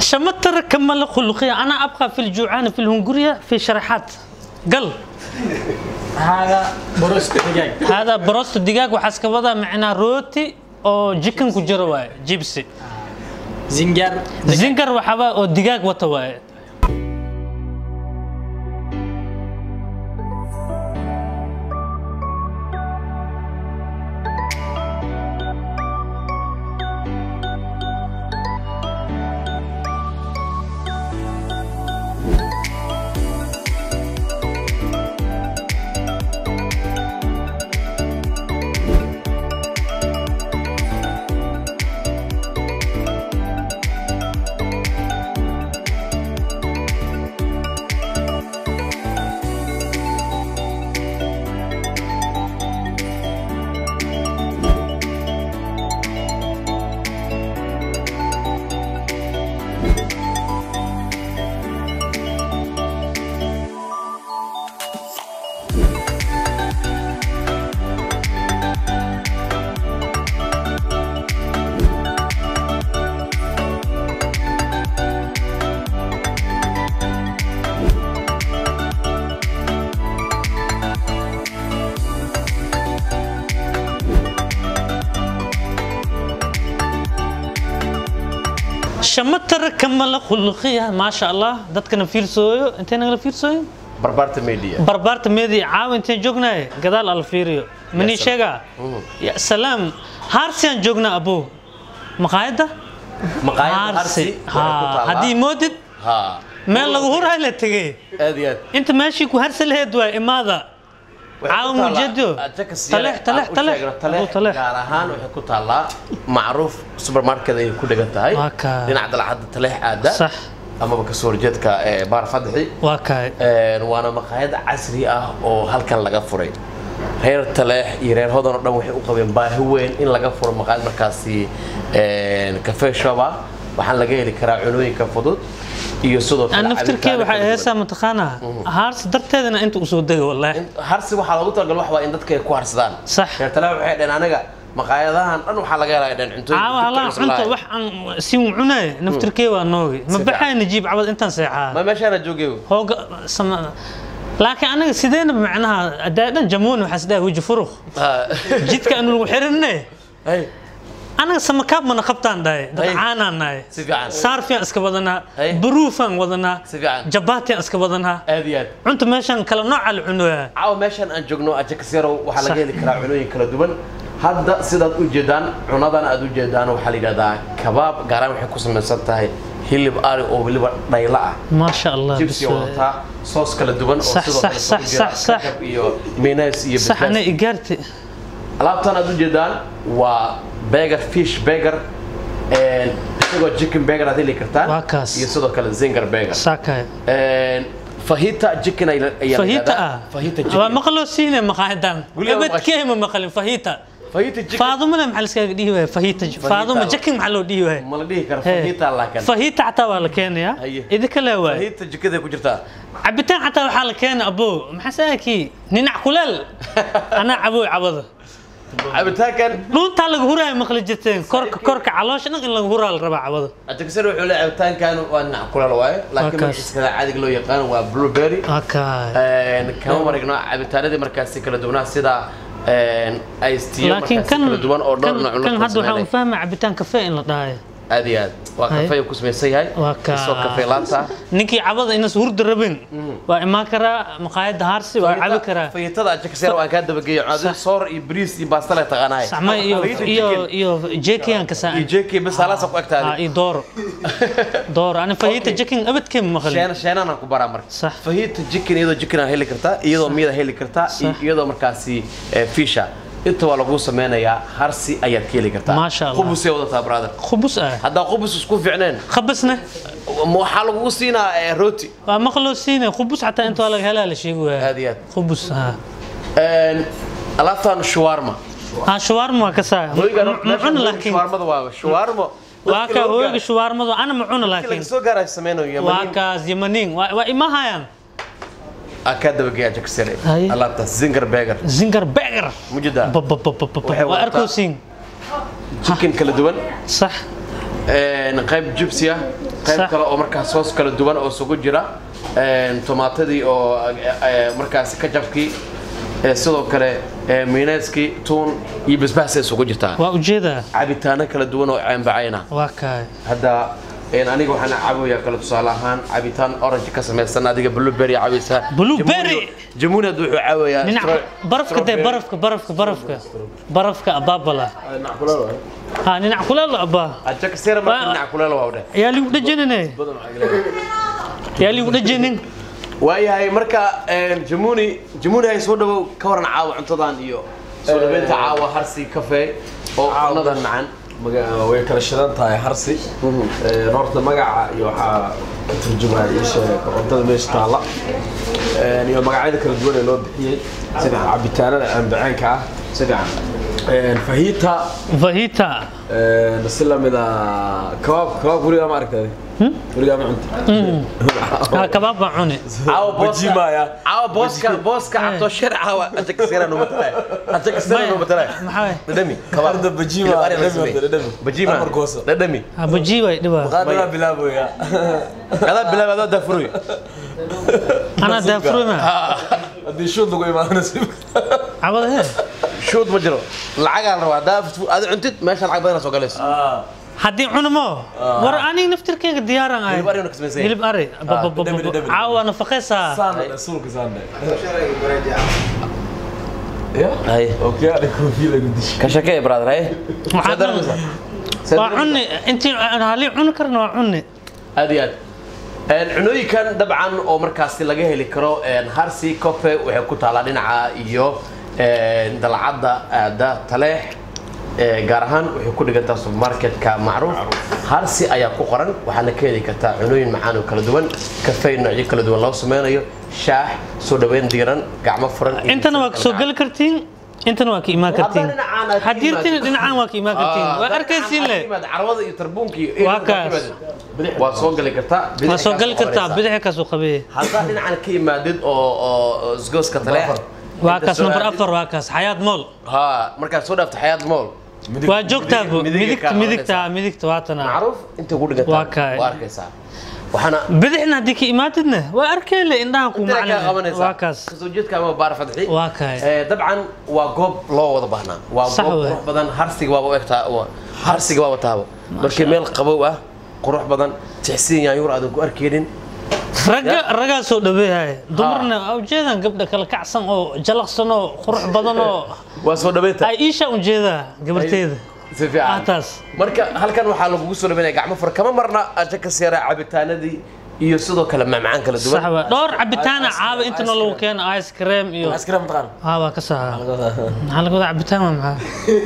شمتر كمل خلقية أنا أبقى في الجوعان في الهنغورية في شرحات قل هذا بروست دجاج هذا بروست الدجاج وحسك وضع معنا روتي أو جيكن كجروا جيبسي زنجر زنجر وحبا أو دجاج وتواي شمتر كمل خلقية ما شاء الله دتكنا فيرسويو انتين نغلا فيرسويو barbaarta media بربرت ميدي عاو انتين جوجنا قدال الفيريو مني يا سلام. شيغا يا سلام هارسيان جوجنا ابو مقايدة maqaayadda harsi waxay ku ها taallaa- هدي مودد ها meel lagu hurhay la tegay aad iyo aad inta meeshii ku harsan lahayd waa imaada Waxay ku caawa taallaa- mujeedo Jakas taleex yare taleex aan u taleex sheegno, Abu taleex taleex gaar ahaan waxay ku taallaa macruuf supermarket ayay ku dhigan tahay Waa kaa. dhinaca dalcadda taleex aada Sax. amaba kasoo horjeedka ee baar fadxi waa kaay Een, waana maqaayad casri ah oo halkan laga furay reer taleex iyo reer hodan oo dhan waxay u qabeen baahi weyn in laga furo maqaayad markaasi een, cafe shop ah waxaan laga heli karaa cunooyinka fudud iyo sidoo aan kale naftirkee cabitaano waxay kala duwan. heesaa mataqaanaa haars darteedana inta usoo dega wallaahi In- harsi waxaa loogu talagal wax waa in dadka ay ku harsadaan Sax. reer taleex waxay dhaheen anaga maqaayadahan dhan waxaa laga helaa dhaheen cuntooyin caawa dibka halaa cusub cunta lahayn. wax aan si cunay naftirkee waa noogi ma fiican. baxay najiib cabad intaan seexaa ma meeshaana joogay hooga sama laakiin anaga sideena macnaha adaadan jamuun waxaa isdhaha weji furuq jidka aanu lagu xirinne Hey, anaga samakaab mana qabtaan dhahay dad Hey. caanaan nahay Si fiican. saarfiyan iska wadanaa Hey. baruufaan wadanaa Si fiican. jabaatiyan iska wadanaa aad iyo aad cunta meeshan kala nooca la cunoyaa caawa meeshan aan joogno ajakasero waxaa laga Sax. heli karaa cunooyin kala duwan hadda sidaad u jeedaan cunadan aad u jeedaan waxaa la yidhahdaa kabaab gaaraan waxay ku samaysan tahay hilib ari oo weliba dhayla ah maasha allah jibsi bas- wadataa soos kala duwan oo Sax, sidoo sax, kale sax, ku jira sax, sax. kakab iyo mayonnaise iyo sax ana basbaas igaarti alaabtan aad u jeedaan waa burger fish burger een, isagoo chicken burger aad heli kartaan Waa kaas. iyo sidoo kale zinger burger saakay Een, fahita chicken ay- ayaa la fahita yidhahdaa. ah fahita waa chicken maqloo siine maqaadan Guriga abadkee ma maqlin fahita fahita chicken faadumada maxaa liskaga dhihi waaya fahita faaduma la- jakin maxaa loo dhihi waaya ma la dhihi karo Hee. fahita laakiin fahita xataa waa la keenayaa Haye. idinka lee waay fahita jikada ku jirtaa cabitaan xataa waxaa la keenay abo maxaa saakii ninac kuleel anaa cabooy cabada cabitaankan dhuuntaa laga huraayo maqli jirteen korka korka caloosha dhan in laga huraa la rabaa cabada ajakasar wuxuu leeyahay cabitaankan waa dhinac kulal waaye laakiin kaas. magaciisa caadiga loo yaqaan waa blueberry okay Een, kama marigno cabitaanadii markaasi kala duwanaa sida een, iced tea laakiin markaasi kan kala duwan oo dhowr kan- nooc kan la hadda waxaan farsameynay. fahmaa cabitaan kafee in la dhahayo aad iyo aad waa Haye. kafey ku samaysan yahay waa ka isoo kafey laanta ninkii cabada inas hurda rabin waa imaan karaa maqaayadda haarsi waa cabi karaa fayitada ajakasar waan kaa dabageeyo cadi soor iyo bariis iyo baasta le taqaanahay saxma iyo Fajita iyo chicken iyo jekiyan ka iyo saan jeki bas halaasa ku ah egtaadi iyo dooro dooro ani fahita Okay. jekin abadkee ma maqlin sheen sheenana ku baraa marka Sax. fahita chicken iyadoo chicken aa heli kartaa iyadoo miyada heli kartaa iyo Sax. iyadoo markaasi eh, fisha inta waa lagu sameynayaa harsi ayaad ka heli kartaa Maasha Allah. qubusay wadataa brother khubus ah haddaa qubus isku fiicneen khabasna ma waxaa lagugu siinaa eh, rooti waa maqloo siine khubus xataa inta waa laga helaa la sheegi waaya aad iyo aad khubus ha Een, alaabtan shawarma ha shawarma waa ka saa hooygan ma cuna laakiin shawarmada waa shawarma waa ka hooyga shawarmadu ana ma cuna laga laakiin soo gaaray sameynayo waa yamanin kaas yamanin waa waa ima hayaan aka dabageeya jaksare Haye. alaabtaas zinger burger zinger beger mujida Waxay waa wadataa- arkowsiin chicken kala duwan sax een, qayb jibsi ah qayb Sax. kale oo markaas soos kala duwan oo isugu jira een, tomaatadii oo eh, markaasi kajabkii eh, sidoo kale eh, miineyskii tuun iyo basbaas ay isugu jirtaa waa ujeedaa cabitaano kala duwan oo caanbacayna waa kaay hadda een, aniga waxaan cabayaa kale tusaale ahaan cabitaan orange ka samaysan adiga blueberry cabaysaa Blueberry? jamuuni hadda wuxuu cabayaa dhinac stro- barafka dee strawberry. barafka barafka barafka barafka abaabala ha dhinac kuleel abaa Aja kasira marka Waa- dhinaca kuleel waa u dheh yaa ligu dhajanine yaa ligu dhajanin waayahay marka een, jamuuni jamuuni hay soo dhawow ka waran caawa cuntadan iyo soo dhaweynta caawa harsi kafee oo cunadan macaan maga- way kala shidan tahay harsi Ee, horta magaca iyo waxaa ka turjumaya isha cuntada meesha taalla Ee, iyo magacyada kala duwan ee loo bixiyey sida cabitaanada aanbacaanka ah si fiican Ee, fahita fahita ee, si lamida kabaab kabaab weligaa ma aragtay weligaa ma cunta ha kabaab baan cuni caawa booska Bajimaya. caawa booska booska cabto shir caawa aja kasira numa talay aja kasira Maya, numa talay maxaa dhadhami kabaab Arda bajima, Hilib ari la dhadhami, sameeyey. dhadhami. bajima Amar gooso. dhadhami ha baji way dhibaa qaadana bilaabaya adaa bilaab adaa dafuruy anaa daafurma haddii shuud lagu imaadana si cabada he shoot ma jiro lacagaa la rabaa adaa ada cuntid meesha lacag badan soo galayso haddii cunmo war aniga naftirkeyga diyaaran ahay Hilib ari una kasmaysan yahay. hilib ari dhadhami, dhadhami. caawa nafaqeysaa saanda suulka saanda ya hay okay ada koofi lagu dishay ka shakee brother hay Waxaad Saad cuni- waa cuni intii halii cuni karna waa cuni aad iyo aad Een, cunooyinkan dabcan oo markaasi laga heli karo een, harsi cofe waxay ku taalaa dhinaca iyo een, dalcadda aada taleex ee, gaar ahaan waxay ku dhigantaa supermarketka macruuf harsi ayaa ku qoran waxaana ka heli kartaa cunooyin macaan oo kala duwan kafey noocyo kala duwan loo sameynayo shaax soo dhaweyn diiran gacmo furan iyo intana waa kasoo geli kartiin intana waa ka imaan kartiin dhinacaan aad ka hadiirtina imaatid. dhinacaan waa ka imaan kartiin waa arkaysiin le carwada iyo tarbuunka iyo Waa kaas. waa soo gali kartaa waa soo gali kartaa bidix bidixi kaasuu qabee haddaa dhinacan ka yimaadid oo oo isgooska taleex waa inta kaas soo number aadid- afar waa kaas xayaad mool ها markaad soo dhaafto xayaat mool waa joogtaa bu midiga kaa midigta qabanaysaa. midigta midigta waatana macruuf inta ku dhigata Waa kaay. waa arkaysaa waxaana bidixna haddii ka imaatidna waa arkeyle indhaha ku intana kaa macna qabanaysaa waa kaas kasoo jeedka ama baar fadxi waa kaay Eh, dabcan waa goob loo wada baahnaa waa Sax goob waay. qurux badan harsiga waaba u egtaa waa- harsiga waaba taaba markii meel qabow ah qurux badan tixsiin yaanyuur aadan ku arkeynin ragga raggaa soo dhaweeyahay dumarna waa ujeedaan gabdha kala kacsan oo jalaqsan oo qurux badan oo waa soo dhaweynta ay iisha ujeedaa gabarteeda si ah fiican taas marka halkan waxaa lagugu soo dhaweynaya gacmo fur kama marna aja ka seera cabitaanadii iyo sidoo kale macmacaan kala sax duwan waa dhowr cabitaana caaba intana lagu keeno ice cream iyo askara mataqaan haa waa ka saxa maxaa laga wadaa cabitaan waa maxaa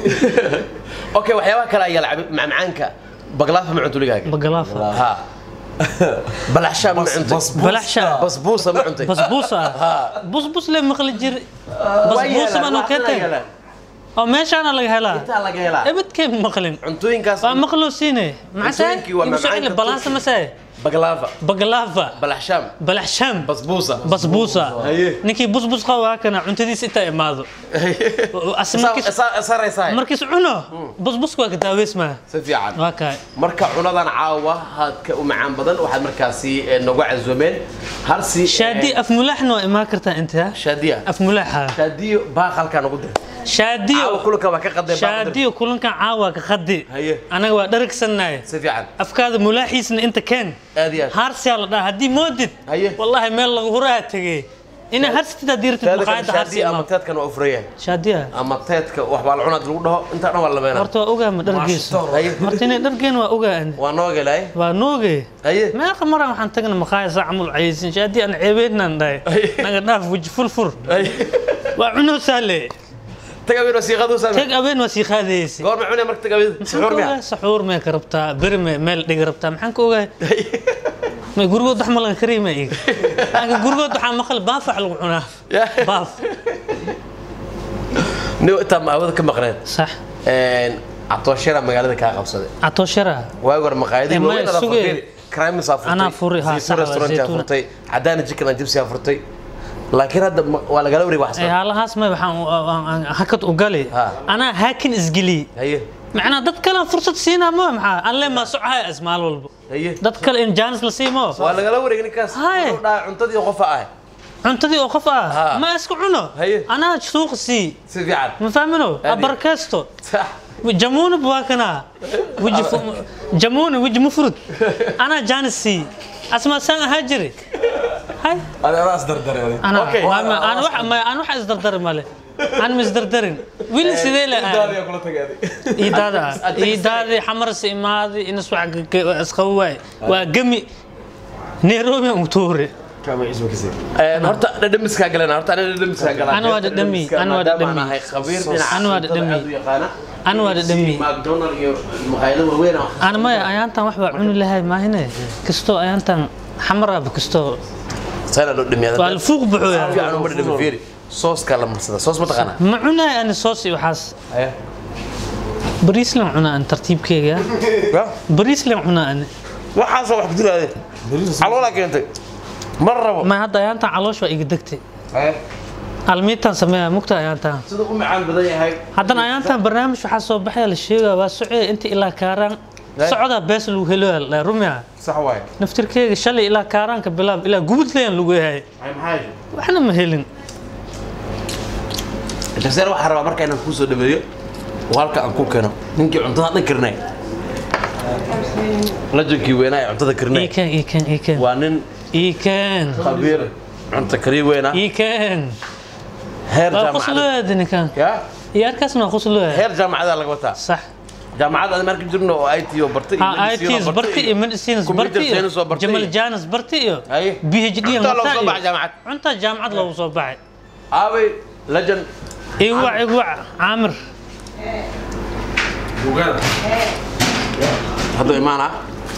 okay waxyaabaha kale ayaa la cabi- macmacaanka baglaafa ma cunto ligaaga bagalaafa ha balaxshaa ma cuntay balaxsha basbuusa ma cuntay basbuus ah busbus le maqli jir basbuus baan oo keentay oo meeshaana laga helaa intaa laga helaa ebadkee maqlin cuntooyinkaas waa maqloo siine maxaa Cuntooyinkii waa igu soo celi macmacaanka balaansa masee baglaafa bagalaafa balaxshaam balaxsham basbuusa basbuusa Haye. ninkii busbus qaba waa kana cuntadiisa intaa imaado As- markiis- saraysaa markiis cuno busbuska waa ka daaweysmaa si fiican waa kaay marka cunadan caawa haadka u macaan badan waxaad markaasi eh, nagu cazumeen harsi eh, shaadi af mulaaxna waa imaan kartaa inta shaadiya af mulaaxa shaadiyo baaq halkaa nagu dir shaadiyo caawa kulanka waa ka qadeen baaq dir. shaadiyo kulankan caawa ka qadi Haye. anaga waa dharagsannahay si fiican afkaada mulaaxiisna inta keen aad iyo aad haarsiyaa la dhaha haddii moodid Haye. wallaahi meel lagu huraa tegey inaa harsitid haddii ratid taada kale maqaayadda harsi shaadiya ama imaam teedkan waa ufurayaan shaadiya ama teedka wax baa la cunaad lagu dhaho intaa dhan waa la meenaa horta waa ogaa ma dhargiisu Haye. horta inay dhargeen waa ogaan waa noo gelay waa nooge haye meeqa maraan waxaan tagna maqaaya saa camul caysin shaadi aan ceebeynaan dhahay naga dhaaf weji furfur haye waa cunoo saale tagawin wasiiqadu saame tag abeen waa sii qaadaysi goor ma cunay marka tagawin maxaan suxuur ka miya ogaa saxuur mee ka rabtaa beri mee meel dhigi rabtaa maxaan ka ogaa may gurigood wax malan kariima iga anga gurigood waxaa maqal baaf wax lagu cunaa Ya. baaf ni intaa ma awada ka maqneen sax catooshyara magaalada kaa qabsaday atooshara waagi hore maqaayadii Eh, maya, waaweyn adaa sugee. furtay crimes aa furtay Anaa furi, haa, Zaytuun sax waa, restaurant aa Zaytuun. furtay cadaana chicken and gypsy aa furtay laakiin hadda ma- waa lagala wareeg wax haalahaas may waxaan hakad u gali Ha. anaa haakin isgeli haye macnaa dad kale fursad siinaa ma maxaa aan le maa socahay as maal walbo haye dad kale in jaanis la siimo waa lagala wareegay ninkaas Haye. wuxuu dhahay cuntadii qofa ah cuntadii oo qof Ha. ah ma isku cuno Haye. anaa suuqa sii si fiican ma fahmino Adi. abarkeesto sax jamuna buwakana wiji jamuna wiji mufrud anaa jaanis sii asma saan ahaa jiri hay adaas dardare ana Okay. waa- aan wax ma- aan wax isdardari male aan ma isdardarin wili sidee la daadiya kula tagaaday iidaada Ad- ad- iidaadi xamarsi imaadi inas wax isqabo waay waa gemi nairobi aan utuure kama isma kasii Een, horta dhadhamiskaa galana horta ana dhadhamiskaa galaa Ana waa dhadhami, ana waa maadaama dhadhami. aan ahay khabiir dhinaca Ana waa cuntada dhadhami. aad u yaqaana Ana waa dhadhami. macdonald iyo maqaayado waaweyn oo aan maya ayaantan wax baa cuni lahay maahine kastoo ayaantan xamaraaba kastoo sana loo dhamiyaa waa la fuuq buxooya fiican uma dhadhami fiiri sooskaa la marsada soos ma taqaanaa ma cunaay ani soos iyo waxaas Haye. bariis lan cunaa ani tartiibkeyga Ya, bariis lan cunaa ani waxaasoo wax ku dilaadeen caloolaa keentay mar rabo ma hadda ayaantan caloosh waa iga degtay Haye. almiitan sameeya mugta ayaantan siduu u macaan badan yahay haddana ayaantan barnaamij waxaa soo baxaya la sheegaya waa socee inta ilaa kaaraan socdaa bees lagu helo la rumia sax waaye naftirkeyga shalay ilaa kaaraanka bilaab ilaa gubudlayan lagu yahay Ay, maxaa yeeshay? waxna ma helin Jabseer waxaan rabaa marka inaan kuu soo dhaweeyo oo halka aan ku keeno ninkii cuntada dhan karnay lajankii weynaa ee cuntada karnay iiken iiken iiken waa nin iiken khabiir cunto kariye weynaa iiken heer waa jaamacada quslooyaada ninkan ya iyo arkaasna waa quslooya heer jaamacada laga wataa sax jaamacada aan marka jirno oo IT oo bartay iyo ha medicine oo ITs barti iyo medicines computer barti iyo science oo bartay jamal janas barti iyo Haye. PhD iyo Cuntaa loogu mataa soo iyo- baxay jaamacad. cuntaa jaamacad loogu soo baxay aabay lajan igwac igwac caamir bugaada hadduu imaanaa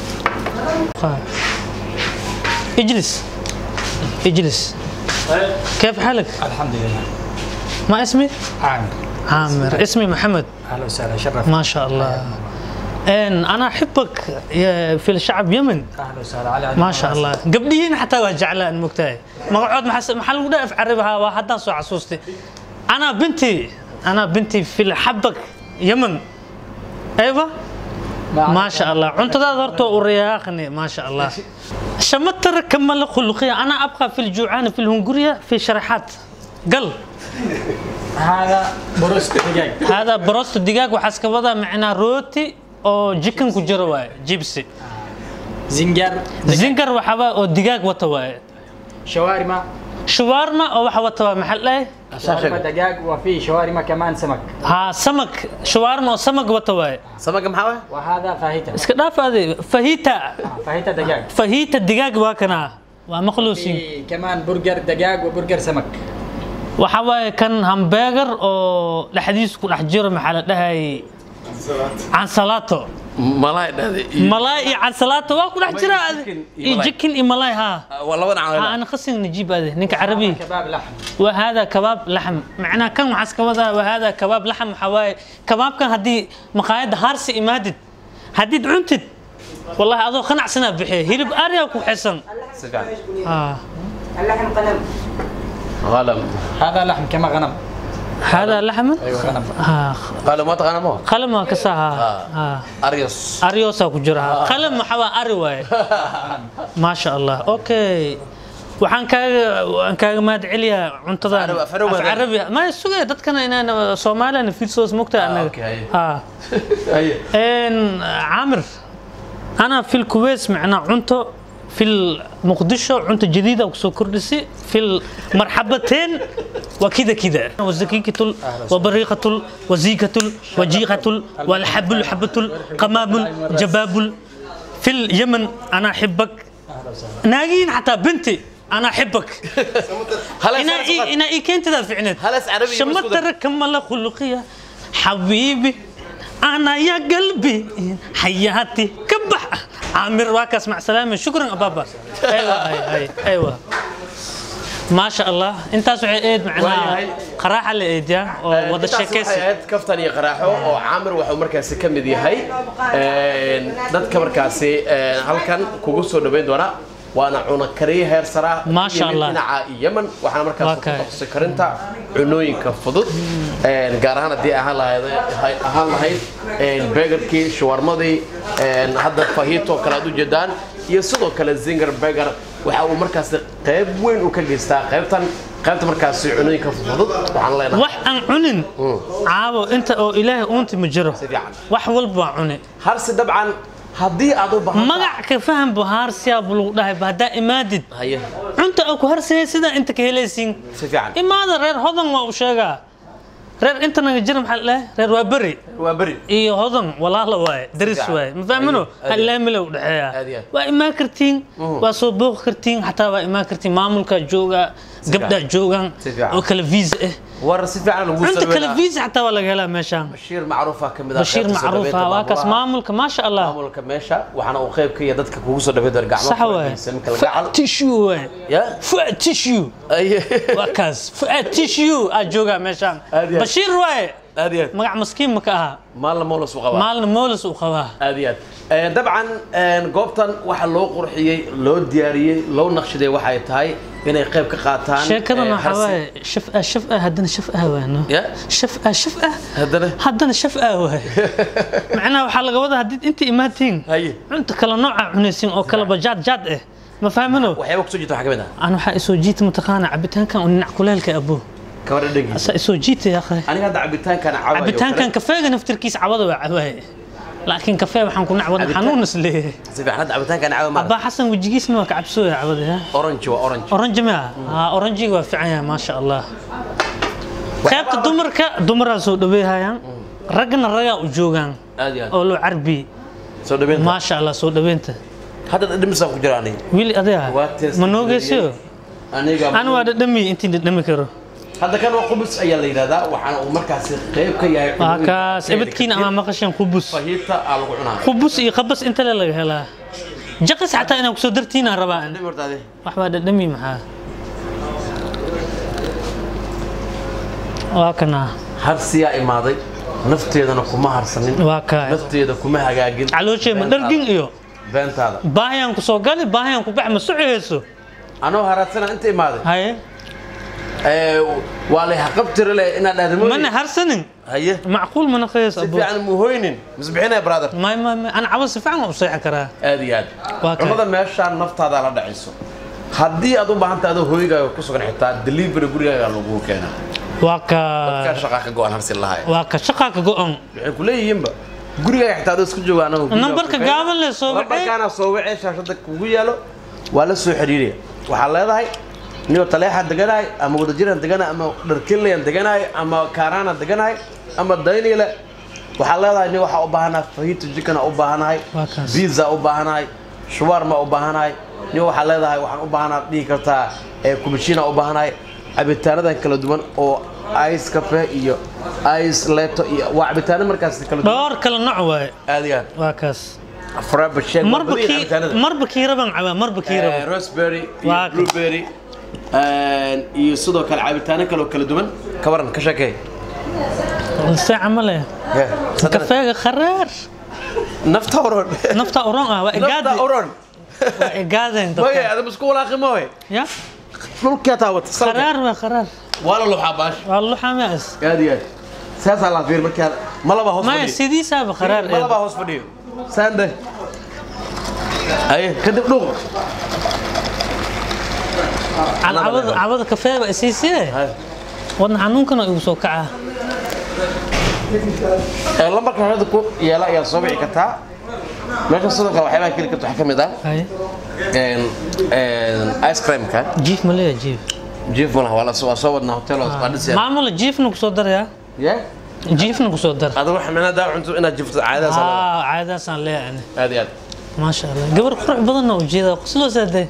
اجلس اجلس كيف حالك؟ الحمد لله ما اسمي؟ عامر عامر اسمي محمد اهلا وسهلا شرف ما شاء الله ان انا احبك يا- في الشعب يمن اهلا وسهلا على ما شاء الله قبليين حتى وجعلان مكتاي مقعد محس محل ودا في عربها وحتى سو عصوستي انا بنتي انا بنتي في حبك يمن ايوه ما شاء الله انت ذرته ورياخني ما شاء الله شمتر كمل خلقية انا ابقى في الجوعان في الهنغورية في شريحات قل هذا بروست دجاج هذا بروست الدجاج وحسكبدا معنا روتي او جيكن كجرواي جيبسي زنجر زنجر وحبا او دجاج وتواي شاورما شوارما او waxa wata waa maxal eh شاورما دجاج وفي شاورما كمان سمك ha samak shawarma oo samag wata waaye samaga maxaa waay وهذا فاهيتا iska dhaaf adi fahita فاهيتا دجاج fahita digaag waa kana waa maqluusin في كمان برجر دجاج وبرجر سمك waxa waaye kan hamburger oo dhexdiisa ku dhex jiro maxaa la dhahay cansalaato malaay dhahday malaay iyo cansalaato waa ku dhex jira adi chicken iyo iyo malaay. jikin iyo malaay ha waa laba dhinac ha ana khasin najiib adi ninka carabi كباب لحم وهذا كباب لحم معناه كان معسك وذا وهذا كباب لحم حواي كباب كان هدي مقايد هارسي إمادد هديد عنتد والله هذا خنع سنة بحي هيرب أريا وحسن si fiican آه. اللحم قلم qalam هذا لحم كما غنم هذا لحم ايوه غنم آه. qalam ma taqaana ma قلم كساها آه. aryos أريوسا كجرها قلم حوا أريواي ما شاء الله أوكي waxaan kaaga waan kaaga mahad celiyaa cuntadan Af Carabi- Af Carabi. af carabi ma sugaya dadkana inaan soomaaliyana fiirsoos mogta anaga okay. haa haye إن عامر أنا في الكويت معنا عنتو في المقدشة عنتو جديدة وكسو كردسي في المرحبتين وكذا كذا والزكيكة وبريقة وزيكة وجيقة والحبل حبة قمام جباب في اليمن أنا أحبك ناقين حتى بنتي أنا أحبك هلا إنا إي إنا إي كنت ذا في عناد هلا عربي شمت كمل خلقية حبيبي أنا يا قلبي حياتي كبح عامر واكس مع سلامة شكرا بابا أيوة أي أي أيوة ما شاء الله انت سوي ايد معنا واي. قراحه الايد يا وضع intaas waxay الشيكيسي ahayd kaftan iyo qaraaxo oo caamir wuxuu markaasi ka mid yahay een, dadka markaasi een, halkan kugu soo dhaweyn doona waana cuno kariye heer saraa Maasha Allah. dhinaca yemen waxaana markaas Waa ku kay. taqasay karinta cunooyinka fudud een, gaar ahaan haddii ahaan lahayd ahaan lahayd een, begerkii shawarmadii een, hadda fahito kale aad u jeedaan iyo sidoo kale zinger beger waxa uu markaasi qayb weyn u ka geystaa qaybtan qaybta markaasi cunooyinka fudud waxaan leenahay wax aan cunin caabo inta oo ilaahay uunti ma jiro si fiican wax walba waa cune harsi dabcan haddii aad u baahan magac ka faham bu haarsiyaa bu lagu dhahay ba haddaa imaadid haye cunta oo ku harsayay sidaa inta ka helaysiin si fiican imaada reer hodan waa u sheegaa reer inta naga jira maxaa la dhahay reer waa beri waa beri iyo hodan walaala waaye daris fiican. waaye ma fahmino Aad iyo- halaamila u Aad iyo dhexeeya aad. waa imaan kartiin waa soo booqi kartiin xataa waa imaan kartiin maamulka jooga gabdhaa joogaan Si fiican. oo kala viisa ah war si fiican lagu cunta kala sameeyaa viisa xataa waa laga helaa meeshaan bashiir macruufa ka mid ah bashiir qaybta soo macruufa dhaweynta waa kaas maamulaha. maamulka maasha allah maamulka meesha waxaana uu qayb ka yahay dadka kugu soo dhaweey door gacmo sax waaye samka laga cal fuad tissue waaye ya fuad tissue ay waa kaas fuad tissue aa joogaa meeshaan Aad iyo aad. bashiir waaye aad iyo aad magac maskiin ma ka aha maalna moolas u qabaa maalna moolis uu qabaa aad iyo aad Eh, dabcan eh, goobtan waxa loo qurxiyey loo diyaariyey loo naqshaday waxay tahay inay qayb ka qaataan sheekadan eh, waxaa harsi- waaye shaf ah shaf ah haddana shaf ah waano Ya? shaf ah shaf ah haddana haddana shaf ah waaye macnaha waxaa laga wadaa haddii inta imaatiin haye cunta kala nooca cunaysin oo kalaba jaad jaad ah ma fahmino waxyaaba kusoo jirta waxaa ka mid ah aan waxaa isoo jiita mataqaana cabitaankan oo ninac kuleelka abo kabar dhadhankiisa asaa isoo jiita yaa akhay aniga hadda cabitaankan cabayo cabitaankan kafeega naftirkiisa cabada waa cabaaye laakiin kafee waxaan ku nacwada Cabitaan- xanuun isleeyahay si fiican hadda cabitaankan caba ma abaa xasan wejigiisna waa ka cabsooya cabada ha orange waa orange oranji ma ah oranjiga waa fiican yahay maasha allah qaybta dumarka dumaraa soo dhaweeyhayaan raggana ragaa u joogaan aad iyo aad oo loo carbi soo dhaweynta maasha allah soo dhaweynta hadda dhadhamisaan ku jira aniga wiili adiga Waa test ma noogeysiyo aniga an waa dhadhami intii dhadhami karo hadda kan waa qubus ayaa la yidhahdaa waxaana uu markaasi qayb ka yahay waa kaas ebadkiina ama maqashan qubus fahiita aa lagu cunaa qubus iyo qabas inta le laga helaa jaqis xataa inaan kusoo dartiinaan rabaa an dhib horta adi wax baa dhadhami maxaa waa kana harsiyaa imaaday nafteedana kuma harsanin waa kaa nafteeda kuma hagaagin calooshee ma dhargin iyo beentaada baahiyaan ku soo gali baahiyaan ku bax ma socohayso anoo haraadsana inta imaaday haye ee, waa lay haqabtiri leh inaad dhahda mana mooye harsanin haye macquul mana qays si abo fiican muhoynin misbixinaya brother may may may ana cabo si fiican waan u seexi karaa aad iyo aad Waa kay. cunada meeshaan naftaada la dhacayso haddii aad u baahan tahay adoo hooyigaaga ku sugan xitaa delivery gurigaaga lagu keenaa waa ka kaa shaqaa ka go-an harsi lahay waa ka shaqaa ka go-on waxay ku leeyihiinba gurigaaga xitaa adoo isku jooga anagu guriga Nambarka ku keenaa. gaaban leh soo wacay. lambarkaana soo wacay shaashada kugu yaalo waa la soo xiriiraya waxaa leedahay niyoo taleexaan deganahay ama wadajiraan deganahay ama dharkinlayaan deganahay ama kaaraanaan deganahay ama dayniile waxaa leedahay ni waxaa u baahanahay fahito jikana u baahanahay Waa kaas. biza u baahanahay shuwarma u baahanahay ni waxaa leedahay waxaan u baahanahay dhihi kartaa ee kubashina u baahanahay cabitaanadan kala duwan oo ice cafe iyo ice leto iyo waa cabitaano markaas kala duwan dhowr kala nooc waaye aad iyo aad waa kaas frappuccino marba kii marba kii raban cabaa marba kii Eh, raban raspberry iyo Waa ka- blueberry eh, iyo sidoo kale cabitaano kale oo kala duwan ka waran ka sheekay saaca ma leh kafeega kharaar nafta oron nafta oran ah waa nafta igaadi oron waa igaadeen moye dadka ada musku walaaqi moye ya dhulkaa taawata salka kharaar waa kharaar waa la luxaa baash waa luxamaas aad iyo aad saasaa la fiir markaa malaba hoos maya fadhiyo sidiisaaba kharaar ee malaba hoos fadhiyo saande aye kadib dhuuq cabada cabada kafeega isiisee wadna xanuunkana igu soo kacaa Eh, lambarka hada ku yeela ayaa soo wici kartaa meesha sidoo kale waxyaabaha keli karta waxaa ka mid ah haye een, een, ice creamka jiif ma leeya jiif jiif malaha waa la soo waa soo wadnaa hotel waa dhisaya maamula jiifna kusoo darayaa ya jiifna kusoo dar adigu waxa micnaha daa cunto inaad jifto caadadaas aa aa caadadaasaan leeyahay aad iyo aad maasha allah gabar qurux badanna ujeeda qosloo saadee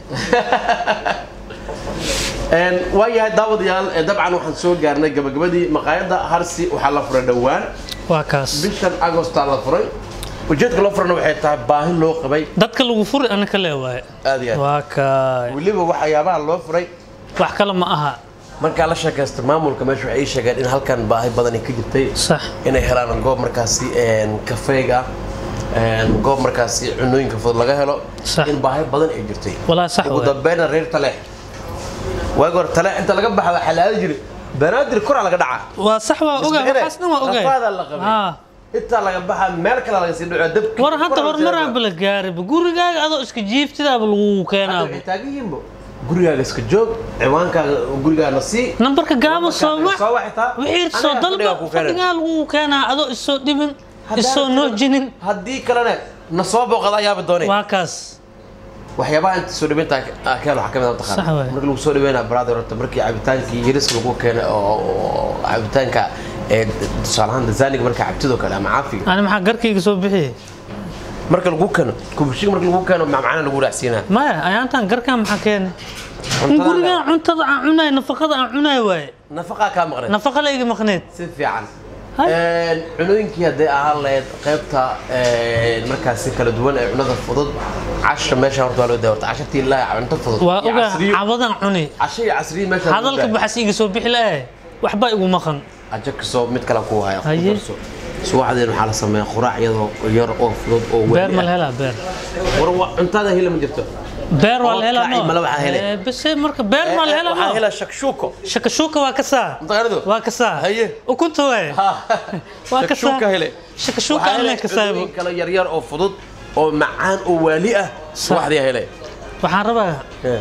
Een, waa yahay daawadayaal ee dabcan waxaan soo gaarnay gabagabadii maqaayadda harsi waxaa la furay dhowaan waa kaas bishan agostaa la furay ujeedka loo furana waxay tahay baahi loo qabay dadka lagu furi ana ka leewaaye aad iyo aad waa kaay weliba waxyaabaha loo furay wax kale ma aha markaa la sheekaysta maamulka meesha waxay ii sheegeen in halkan baahi badan ay ka jirtay sax inay helaan goob markaasi een, kafeega een, goob markaasi cunooyinka fudud laga helo Sax. in baahi badan ay jirtay Walaa sax ugu waay. dambeyna reer taleex waagi hore taleex inta laga baxa waxaa la aadi jiray banaadir koraa laga dhacaa waa sax waa ogahay Isbixine, waxaasna waa ogahay rafaadaa la qabay. Haa. intaa laga baxa meel kale laga sii dhaco dabki war hadda horumaraanba la gaariba gurigaaga adoo iska jiiftidaaba lagu keenaaba waxay taagan yihiinbo gurigaaga iska joog ciwaankaaga gurigaana sii nambarka gaabo soo wac soo waxitaa wixii soo dalba fadhigaa lagu keenaa adoo isoo dhibin isoo noojinin haddii kalena na soo booqada ayaaba doonay waa kaas waxyaabaha inta soo dhaweynta keen waxaa ka mid ah Sax taqaan waay. marka lagu soo dhaweynaa brother horta markii cabitaankii yariska lagu keenay oo oo cabitaanka ee tusaale ahaan dazaaniga marka cabtidoo kale ama caafiga ani maxaa garkayga soo bixiyey marka lagu keeno kubushiga marka lagu keeno macmacana lagu raacsiinaa maya ayaantan garkaan maxaa keenay in Cuntada gurigaan cuntada aan cunaay nafaqada aan cunaay waaye nafaqaa kaa maqnay nafaqa layga maqneed si fiican Hay. Een, cunooyinkii hadday ahaan lahayd qaybta een, markaasi kala duwan ee cunada fudud casha meesha horta waa loo daa horta cashatii ilaahi cunto fudud waa iyo ogaa casriyo cabadan cuni casho iyo casriyo meesha lagu hadalka daa. baxas iga soo bixi lahay waxba igu maqan ajo kasoo mid kale ku haya Haye. subaxdeen waxaa la sameeyaa quraac iyadoo yar oo fudud oo beer weli ma la ah. helaa beer war wa- cuntada hila ma jirto beer waa la helaa Oodkac iyo mala waxaa hele. Eh, base marka beer maa la helaa waxaa no hela shakshuuko shakashuuka waa ka saa mutaqaanidu waa ka saa Haye. ukunta waay Waa ka shakshuuka saa- hele shakashuuka Waxaa alle hele ka saabo cunooyin kale yaryar oo fudud oo macaan oo waali ah subaxdii hele waxaan rabaa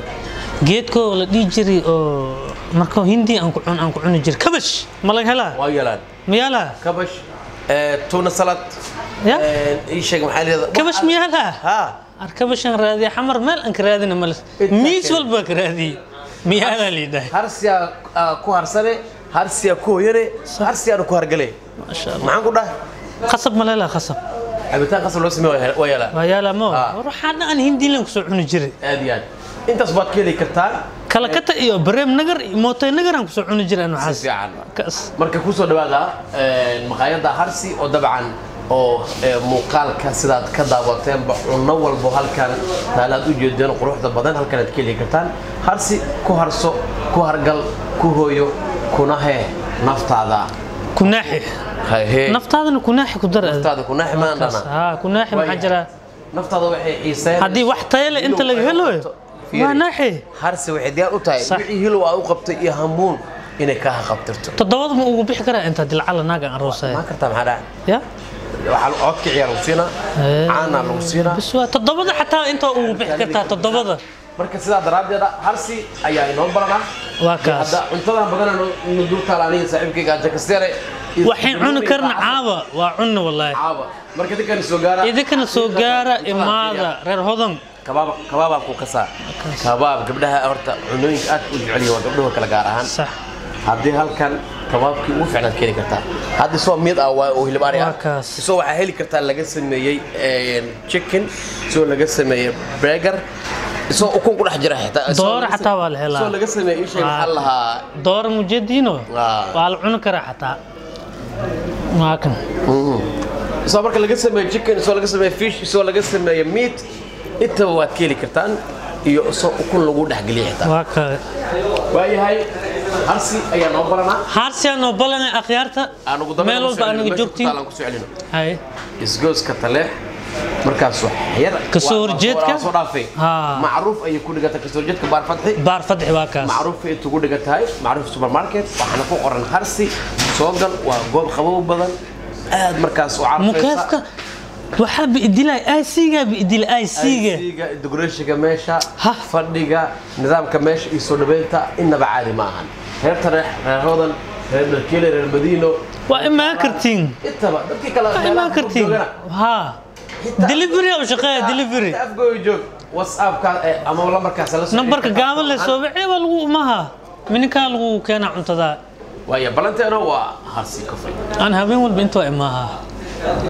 geedkoo la dhihi jiray oo marka hindi aan ku cun aan ku cuni jiray kabash ma laga helaa waa yeelaan ma yaalaa kabash ee, tuna salad Ya? ee, ii sheeg maxaa layidhahdaa kabash ma yaalaa ha ar kabashan raadiya xamar meel aan ka raadina male Intaa miis kale. walbaa ka raadiyey ma yaalaa liidhahay harsiyaa aa, ku harsane harsiyaa ku hoyane harsiyaana ku hargale maasha allah maxaan ku dhahay khasab ma leelaa khasab cabitaan qasab loo sameeyo waa yeelaa waa yaalaa mo Ah. war waxaa dhan aan hindi lan kusoo cuni jiray aad iyo aad intaas baad ka heli kartaa kalakata iyo bareem nagar iyo mootay nagar aan kusoo cuni jiray si waxaas fiican kaas marka kusoo dhawaada maqaayadda harsi oo dabcan oo ee, muuqaalka sidaad ka daawateenba cunno walbo halkan taalaad u jeedeen quruxda badan halkan aad ka heli kartaan harsi ku harso ku hargal ku hooyo kuna hee naftaada kunaaxi hahee naftaadana kunaaxi ku dar aad. naftaada kunaaxi maan Kaas, dhana haa kunaaxi maxaa jira naftaada waxay xiiseen haddii wax tayo leh inta laga helo Fiiri. waa naaxi harsi waxay diyaar u tahay Sax. wixii hilow aad u qabtay iyo hamuun inay kaa haqabtirto toddobada ma ugu bixi karaa inta dilcala naaga aan roosaya maan kartaa maxaa dhaca ya waxaa codka ciyaar lagu siinaa Eh. caanaa lagu siinaa bis waa toddobada xataa inta ugu bixi kartaa toddobada marka sidaa daraaddeeda harsi ayaa inoo baranaa waa kaas hadda cuntadan badan nu dul taala aniga saaxiibkayga jakasteere waxaan cuni karna caawa waa cunna wallaahi caaba marka dadkan soo gaara idinkana soo gaara imaada reer hodan kabaab kabaabaa ku kasaa kabaab gabdhaha horta cunooyinka aad u jecel yihiin waa gabdhaha kala gaar ahaan sax haddii halkan kabaabkii ugu fiicnaad ka heli kartaa hadda isoo mid ah waa oo hilib ari ah Waa kaas. isoo waxaa heli kartaa laga sameeyey chicken isoo laga sameeyey burger isoo ukun ku dhex jira xitaa isoo Dooro laga xataa same- waa la helaa. isoo laga sameeyey ishay maxaa la lahaa doora mujadiino Ah. waa la cuni karaa xataa waa kan isoo marka laga sameeyo chicken isoo laga sameeyo fish isoo laga sameeyo meat intaba waad ka heli kartaan iyo isoo ukun lagu dhexgeliya xitaa waa ka waayahay harsi ayaa noo baranaa haarsiyaa noo balanay akhyaarta aan ugu dambeyn meel walba anaga joogtiin aan ku soo celino hay isgooska taleex markaas wax yar Kasoo waa- waa- horjeedka? waa soo dhaafay Haa. macruuf ayay ku dhigata kasoo horjeedka baar fadxi baar fadxi waa kaas macruuf ay tugu dhigan tahay macruuf supermarket waxaana ku qoran harsi soo gal waa goob qabow badan aad markaas u carfaysa mukeefka waxaa biidilay aysiga biidil aysiga IC-ga decorationka meesha Ha. fadhiga nidaamka meesha iyo soo dhaweynta innaba caadi ma ahan reer tareex reer hodan reer dalkeele reer madiino waa imaan kartiin intaba dadkii kale waa meelaha imaan kartiin joogana. haa delivery u shaqeeya delivery afgooy joog whatsappka eh, ama lambarkaas la soo nambarka xiriir gaaban le soo bixi baa lagu umaha mininkaa lagu keenaa cuntada waayo balanteena waa harsi kafay aan habeen walba intoo imaaha